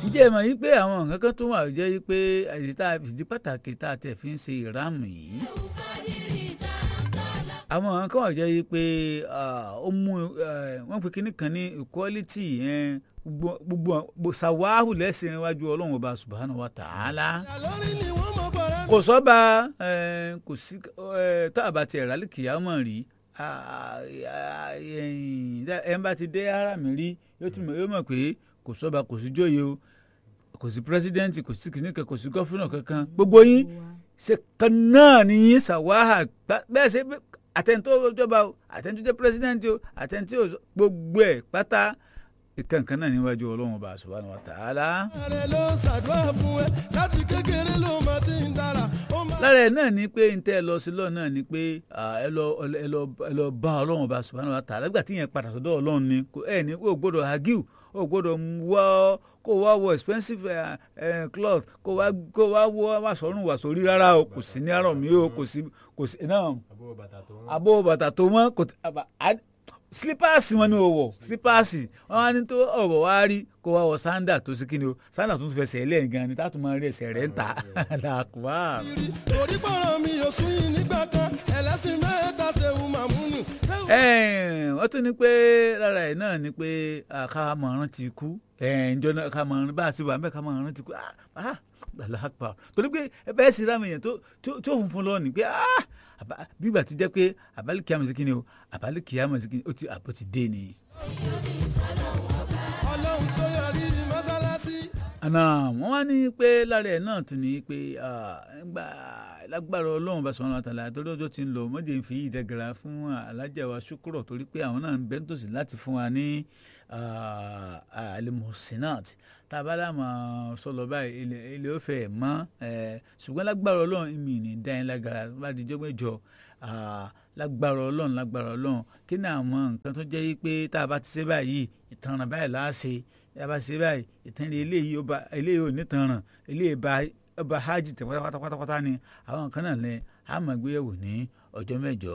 ǹjẹ́ ẹ mọ̀ yí pé àwọn nǹkan kan tó wà jẹ́ yí pé ìdí pàtàkì tá a tẹ̀ fi ń ṣe ìráàmù yìí àwọn nǹkan kan wà jẹ́ yí pé ó mú wọ́n pe kinní kan ní equality gbogbo ṣàwáhù lẹ́sìn iwájú ọlọ́run ọba subhanahu wa ta'ala kò sọ́ba kò sí tá a bá tiẹ̀ rálẹ̀ kìyàmọ̀ rí ẹ̀ ń bá ti dé ara mi rí yóò mọ̀ pé kò sọ́ba kò sí jóye o kò sí pírẹsidẹ́ǹtì kò sí kìnìkan kò sí gọ́fúnà kankan gbogbo yín ṣe kan náà ni yín ṣàwáhà bẹ́ẹ̀ ṣe àtẹ̀ntó jọba o àtẹ̀ntó jẹ́ pírẹsidẹ́ǹtì o àtẹ̀ntó gbogbo ẹ̀ pátá ìkànkan náà níwájú ọlọ́run ọba subhanahu wa ta'ala. ààrẹ ló ń ṣàdúrà fún ẹ láti kékeré ló máa ti ń dára. lára ẹ̀ náà ni pé n tẹ́ ẹ lọ sí lọ́ọ̀ náà ni pé ẹ lọ ẹ lọ ẹ lọ bá ọlọ́run ọba subhanahu wa ta'ala nígbà tí yẹn padà sọ́dọ̀ ọlọ́run ni ẹ ní o gbọ́dọ̀ hagiu o gbọ́dọ̀ wọ kó wá wọ expensive uh, uh, cloth kó wá kó wá wọ wá sọrùn wà sórí rárá o kò sí ní àrọ̀ mi o kò sí kò sí náà abo bàtà tó wọ́n kò slippers wọn ni o wọ slippers wọn wá ní tó ọwọ wá rí kó wá wọ sandal tó sí kíni o sandal tó ń fẹsẹ̀ lẹ́yìn gan ni táàtù máa rí ẹsẹ̀ rẹ̀ ń ta làkùbá. torí pọ̀rọ̀ mi ò sún yín nígbà kan ẹlẹ́sìn mẹ́ta ṣeun màmúnù. wọ́n tún ní pé lára ẹ̀ náà ni pé ká máa rántí ikú ǹjọ́ náà ká máa bá a ti wà mẹ́ ká máa rántí ikú làkùbá torí pé ẹ bẹ́ẹ̀ sì rámi yẹn tó funfun lọ ni pé bígbà tí jẹ́ pé àbálẹ̀ kìámọ̀ sí kíni o àbálẹ̀ kìámọ̀ sí kíni o ti àbọ̀ ti dé ni. ọlọ́run tó yọrí mọ́sálásí. àná wọ́n wá ní pé lára ẹ̀ náà tún ní pé gbà lágbára ọlọ́run bá sọ̀rọ̀ àtàlà torí ọjọ́ ti ń lọ mọ́jẹ̀ ń fi ìdẹ́gẹ̀rà fún alájà wa ṣúkúrọ̀ torí pé àwọn náà ń bẹ́ nítòsí láti fún wa ní alimusinat tá a bá láàmú sọlọ báyìí ilé ó fẹ́ mọ́ ṣùgbọ́n lágbára ọlọ́run mi ní dáhìn lágara bá di jọ́gbẹ́jọ lágbára ọlọ́run lágbára ọlọ́run kí ni àwọn nǹkan tó jẹ́ pé tá a bá ti ṣe báyìí ìtanràn báyìí láàṣẹ tá a bá ṣe báyìí ìtanràn eléyìí eléyìí ò ní tanràn eléyìí bá ọba hajj tẹ pátápátá ni àwọn nǹkan náà lẹ a máa gbé yẹ̀wò ní ọjọ́ mẹ́jọ.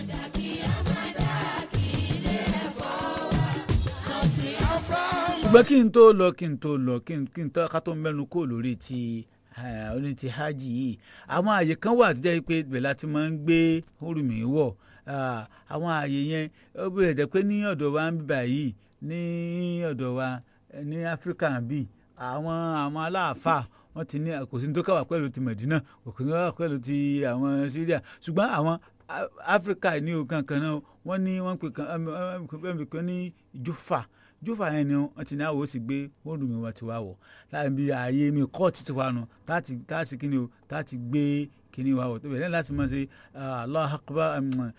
ṣùgbọ́n kí n tó lọ kí n tó lọ kí n tó ká tó mẹ́nu kó lórí ti oní ti hajj yìí àwọn àyè kan wà tó jẹ́ pé ibẹ̀ láti máa ń gbé orùmí wọ̀ àwọn àyè yẹn ó bẹ̀rẹ̀ jẹ́ pé ní ọ̀dọ̀ wa ń bíbà yìí ní ọ̀dọ̀ wa ní áfíríkà bíi àwọn àwọn aláàfáà wọ́n ti ní kò sí ní tó káwà pẹ̀lú ti Mẹ̀dínà kò sí ní tó káwà pẹ̀lú ti àwọn Syria ṣùgbọ́n àwọn Áfíríkà ní o kankan náà wọ́n ní wọ́n pè kan ní Júfà Júfà yẹn ni wọ́n ti ní àwọ̀ ó sì gbé wọ́ọ̀dù mi wá ti wá wọ̀ láàbí ààyè mi kọ́ọ̀tì ti wà nù táàtì kíni o táàtì gbé kíni wá wọ̀ tó bẹ̀rẹ̀ láti máa ṣe Allahu Akbar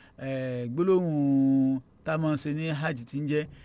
gbólóhùn tá a máa ṣe ní hajj ti ń jẹ́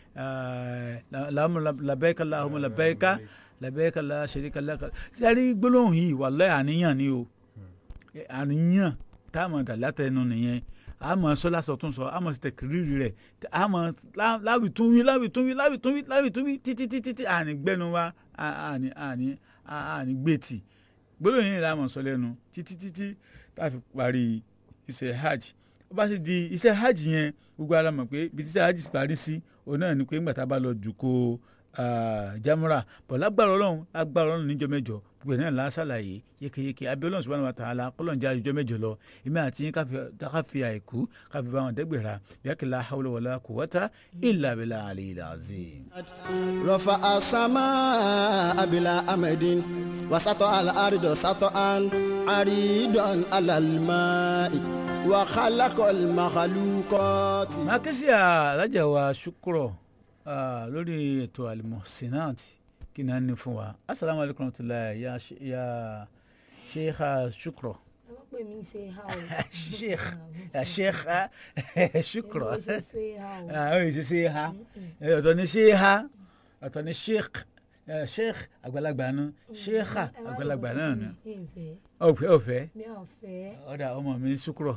labbaika Allahumma labbaika labẹ́ẹ̀ka la ṣeríka lẹ́ka sẹ́rí gbólóhùn yìí wàláhì àníyàn ni o àníyàn tá a mọ̀ dà látẹnu nìyẹn a mọ̀ sọ lásọ tún sọ a mọ̀ sí tẹkìrìrì rẹ̀ a mọ̀ láwì tún wí láwì tún wí láwì tún wí láwì tún wí títí títí tí àní gbẹnu wa àní àní àní gbètì gbólóhùn yìí la mọ̀ sọ lẹ́nu títí títí tá a fi parí iṣẹ́ hajj ó bá sì di iṣẹ́ hajj yẹn gbogbo ara mọ̀ pé ibi tí iṣẹ́ hajj parí sí òun náà ni pé ńgbà tá a bá lọ jù kó jamura bọ̀ lágbára ọlọ́run lágbára ọlọ́run níjọ́ mẹ́jọ gbogbo ẹ̀ náà la ṣàlàyé yékéyéké abẹ́ọ́lọ́run subhanahu wa ta'ala kọ́lọ́njá àjọjọ́ mẹ́jọ lọ èmi àti yín káfí àìkú káfí bá wọn dẹ́gbẹ̀rà bíákìlá hawla wala quwwata illa billahi aliyyil azim. rọ̀fà àsámà abilà amẹ́dín wasatọ̀ alárìdọ̀ satọ̀ an àrídọ̀n alàlùmáì wàhálàkọ̀ màkàlùkọ́tì. màkìsí alájà wa ṣùkúrọ̀ lórí ètò alimosinat kí ni a ní fún wa asalaamu alaykum wa rahmatulahi ya ya sheikha shukro. ẹ má pè mí ṣe ha o. sheikh ya sheikha shukro. èmi ò ṣe ṣe ha o. ah oye ṣe ṣe ha ọ̀tọ̀ ni sheikha ọ̀tọ̀ ni sheikh sheikh àgbàlagbà nu sheikha àgbàlagbà náà nu. ìfẹ́ ọ̀fẹ́ ọ̀fẹ́ mi ò fẹ́. ọ̀dà ọmọ mi shukro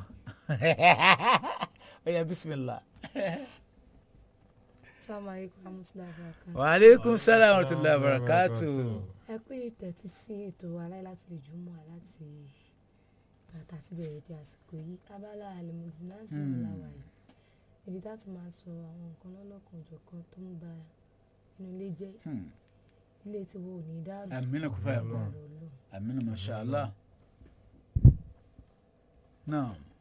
ọ̀yà bisimilah. sàmàlíkù amúsùlùmí àbúrò wa aleykum salaam wa rahmatulahi wa barakatuh. ẹ pé ìtẹ̀tí sí ètò aláì láti lè jùmọ̀ láti bàtà sí bẹ̀rẹ̀ di àsìkò yìí abala àlèmọ̀dì láti ní làwà yìí ibi tá a ti máa sọ àwọn nǹkan lọ́lọ́kan òjọ̀kan tó ń ba inú ilé jẹ́ ilé tiwo ò ní dàrú amina kò fẹ́ Lágbára kọ́ Ọlọ́run. amina masha allah náà